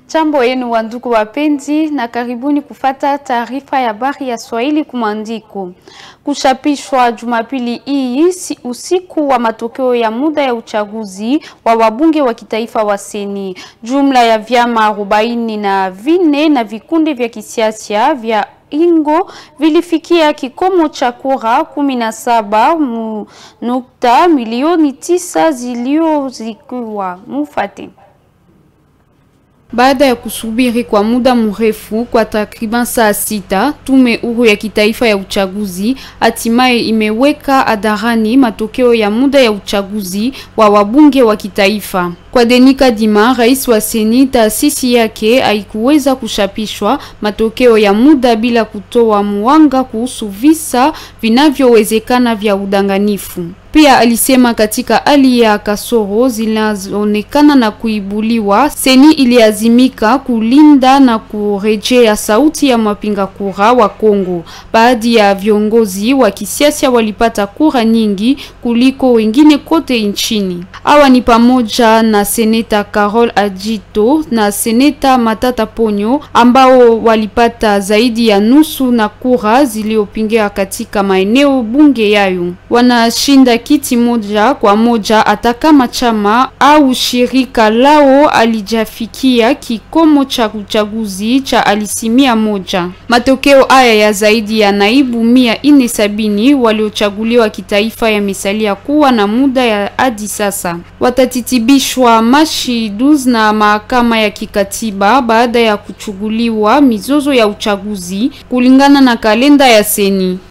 Jambo yenu wandugu wapenzi, na karibuni kufata taarifa ya habari ya Swahili kumandiko. Kuchapishwa Jumapili hii si usiku wa matokeo ya muda ya uchaguzi wa wabunge wa kitaifa wa Seni. Jumla ya vyama arobaini na vinne na vikundi vya kisiasa vya ingo vilifikia kikomo cha kura kumi na saba nukta milioni tisa ziliozikiwa mufate baada ya kusubiri kwa muda mrefu kwa takriban saa sita, tume huru ya kitaifa ya uchaguzi hatimaye imeweka hadharani matokeo ya muda ya uchaguzi wa wabunge wa kitaifa. Kwa Denika Dima, rais wa Seni, taasisi yake haikuweza kuchapishwa matokeo ya muda bila kutoa mwanga kuhusu visa vinavyowezekana vya udanganifu. Pia alisema katika hali ya kasoro zinazoonekana na kuibuliwa, Seni iliazimika kulinda na kurejea sauti ya mapinga kura wa Kongo. Baadhi ya viongozi wa kisiasa walipata kura nyingi kuliko wengine kote nchini. Hawa ni pamoja na seneta Carol Ajito na seneta Matata Ponyo ambao walipata zaidi ya nusu na kura zilizopingia katika maeneo bunge yayo. Wanashinda kiti moja kwa moja hata kama chama au shirika lao alijafikia kikomo cha uchaguzi cha alisimia moja. Matokeo haya ya zaidi ya naibu mia ine sabini waliochaguliwa kitaifa yamesalia kuwa na muda ya hadi sasa. Watatitibishwa Machi 12 na mahakama ya kikatiba baada ya kuchuguliwa mizozo ya uchaguzi kulingana na kalenda ya Seni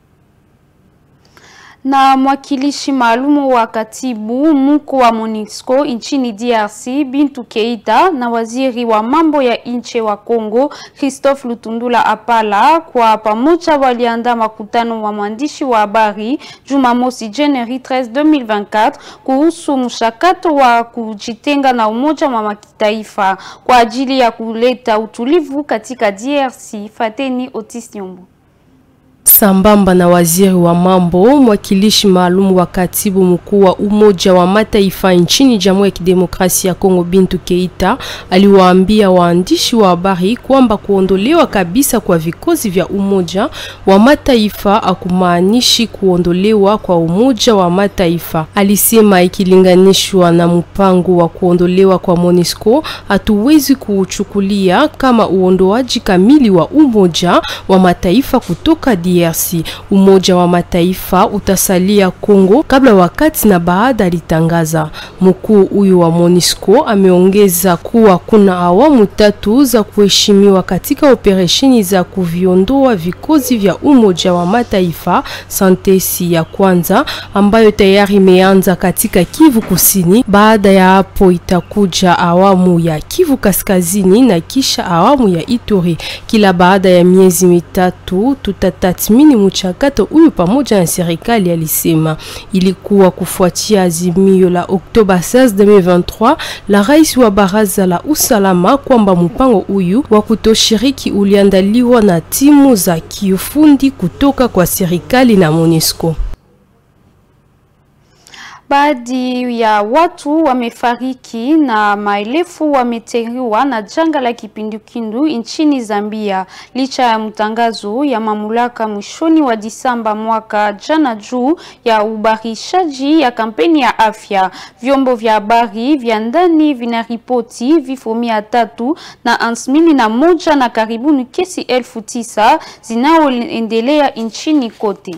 na mwakilishi maalumu wa katibu mkuu wa MONUSCO nchini DRC Bintu Keita na waziri wa mambo ya nje wa Kongo Christophe Lutundula Apala kwa pamoja waliandaa makutano wa mwandishi wa habari Jumamosi Januari 13 2024 kuhusu mchakato wa kujitenga na Umoja wa Mataifa kwa ajili ya kuleta utulivu katika DRC. Fateni Otis Nyombo sambamba na waziri wa mambo mwakilishi maalum wa katibu mkuu wa Umoja wa Mataifa nchini Jamhuri ya Kidemokrasia ya Kongo Bintu Keita aliwaambia waandishi wa habari kwamba kuondolewa kabisa kwa vikosi vya Umoja wa Mataifa akumaanishi kuondolewa kwa Umoja wa Mataifa. Alisema ikilinganishwa na mpango wa kuondolewa kwa MONUSCO, hatuwezi kuuchukulia kama uondoaji kamili wa Umoja wa Mataifa kutoka DRC. Umoja wa Mataifa utasalia Kongo kabla, wakati na baada, alitangaza. Mkuu huyu wa MONUSCO ameongeza kuwa kuna awamu tatu za kuheshimiwa katika operesheni za kuviondoa vikosi vya Umoja wa Mataifa. Santesi ya kwanza ambayo tayari imeanza katika Kivu Kusini. Baada ya hapo itakuja awamu ya Kivu Kaskazini na kisha awamu ya Ituri. Kila baada ya miezi mitatu tutatathmini mchakato huyu pamoja na serikali, alisema. Ilikuwa kufuatia azimio la Oktoba 16, 2023 la rais wa baraza la usalama kwamba mpango huyu wa kutoshiriki uliandaliwa na timu za kiufundi kutoka kwa serikali na MONUSCO. Baadhi ya watu wamefariki na maelfu wamejeruhiwa na janga la kipindupindu nchini Zambia, licha ya mtangazo ya mamlaka mwishoni wa Disemba mwaka jana juu ya ubarishaji ya kampeni ya afya. Vyombo vya habari vya ndani vinaripoti vifo mia tatu na hamsini na moja na karibuni kesi elfu tisa zinaoendelea nchini kote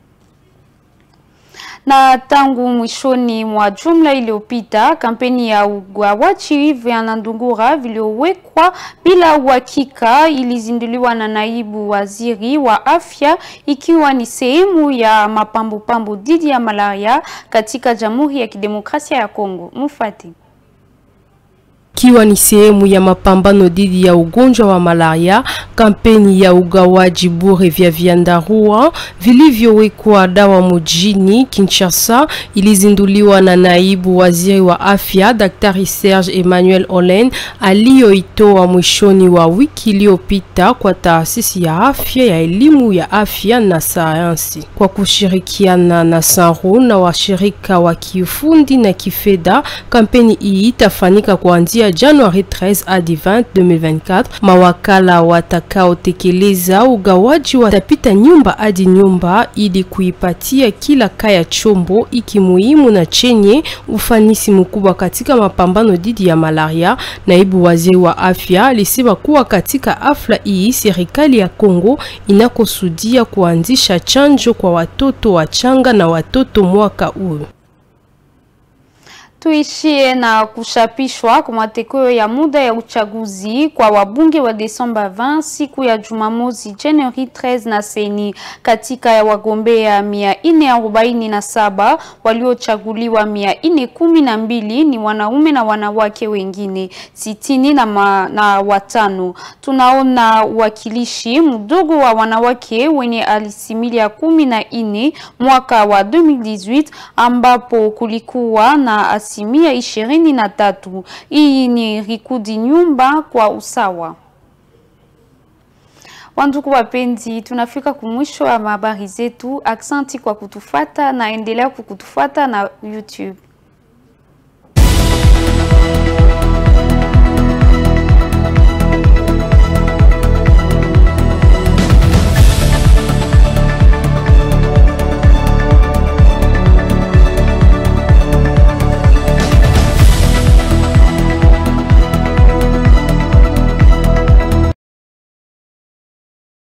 na tangu mwishoni mwa jumla iliyopita kampeni ya ugawaji vya Nandungura viliowekwa bila uhakika ilizinduliwa na naibu waziri wa afya, ikiwa ni sehemu ya mapambopambo dhidi ya malaria katika Jamhuri ya Kidemokrasia ya Kongo. Mufati ikiwa ni sehemu ya mapambano dhidi ya ugonjwa wa malaria. Kampeni ya ugawaji bure vya vyandarua vilivyowekwa dawa mjini Kinshasa ilizinduliwa na naibu waziri wa afya Daktari Serge Emmanuel Olen aliyoitoa mwishoni wa wiki iliyopita kwa taasisi ya afya ya elimu ya afya na sayansi kwa kushirikiana na Sanru na washirika wa kiufundi na kifedha. Kampeni hii itafanyika kuanzia kuanzia Januari 13 hadi 20 2024. Mawakala watakaotekeleza ugawaji watapita nyumba hadi nyumba ili kuipatia kila kaya chombo iki muhimu na chenye ufanisi mkubwa katika mapambano dhidi ya malaria. Naibu waziri wa afya alisema kuwa katika hafla hii serikali ya Kongo inakusudia kuanzisha chanjo kwa watoto wachanga na watoto mwaka huu. Tuishie na kuchapishwa kwa matokeo ya muda ya uchaguzi kwa wabunge wa Desemba 20 siku ya Jumamosi Januari 13 na seni. Katika ya wagombea 447 waliochaguliwa 412 ni wanaume na wanawake wengine sitini na, ma, na watano. Tunaona uwakilishi mdogo wa wanawake wenye alisimilia kumi na nne mwaka wa 2018 ambapo kulikuwa na asilimia ishirini na tatu. Hii ni rikudi nyumba kwa usawa. Wandugu wapenzi, tunafika kumwisho wa habari zetu. Aksanti kwa kutufata na endelea kukutufata na YouTube.